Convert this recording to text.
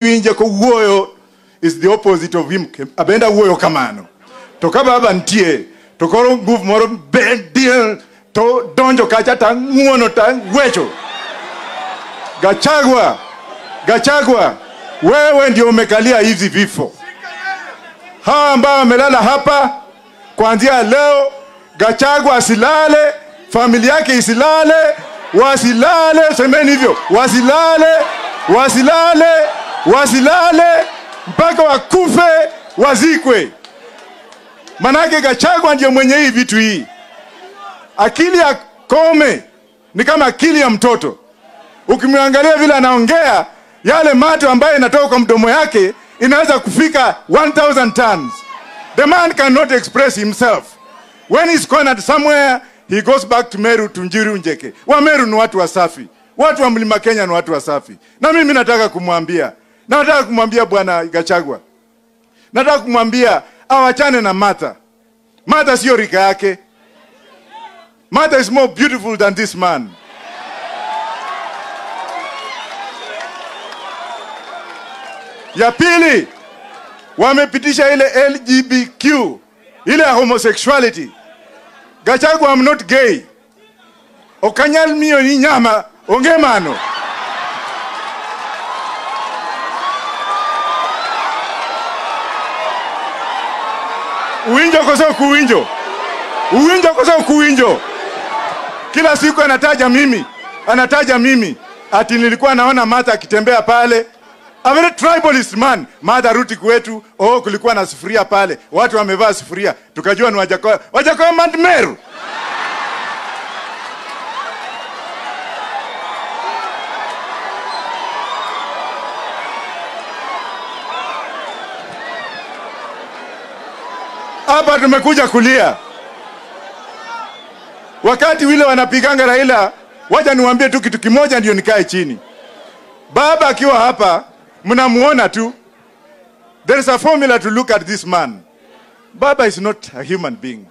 winje ko wuoyo is the opposite of him abenda wuoyo kamano to ka baba ntie to koro nguvu moro bedie to donjo kacha ta ng'uono ta wecho Gachagua, Gachagua, wewe ndio umekalia hizi vifo. Hawa ambao wamelala hapa kuanzia leo, Gachagua asilale, familia yake isilale, wasilale, semeni hivyo, wasilale, wasilale, wasilale mpaka wakufe, wazikwe. Manake Gachagua ndio mwenye hii vitu hii. Akili ya Kome ni kama akili ya mtoto ukimwangalia vile anaongea yale mato ambayo inatoka kwa mdomo yake inaweza kufika 1000 tons the man cannot express himself when he's cornered somewhere he goes back to meru to njiru njeke wa meru ni watu wasafi watu wa mlima kenya ni watu wasafi na mimi nataka kumwambia nataka kumwambia bwana gachagwa nataka kumwambia awachane na martha martha sio rika yake martha is more beautiful than this man ya pili wamepitisha ile lgbtq ile ya homosexuality gachagua am not gay okanyal miyo ni nyama onge mano uwinjo koso kuwinjo uwinjo koso kuwinjo kila siku anataja mimi anataja mimi ati nilikuwa naona mata akitembea pale a very tribalist man madha ruti kwetu oh kulikuwa na sufuria pale watu wamevaa sufuria tukajua ni wajakoya wajakoya mandmeru hapa tumekuja kulia wakati wile wanapiganga raila waja niwaambie tu kitu kimoja ndio nikae chini baba akiwa hapa mnamuona tu there is a formula to look at this man baba is not a human being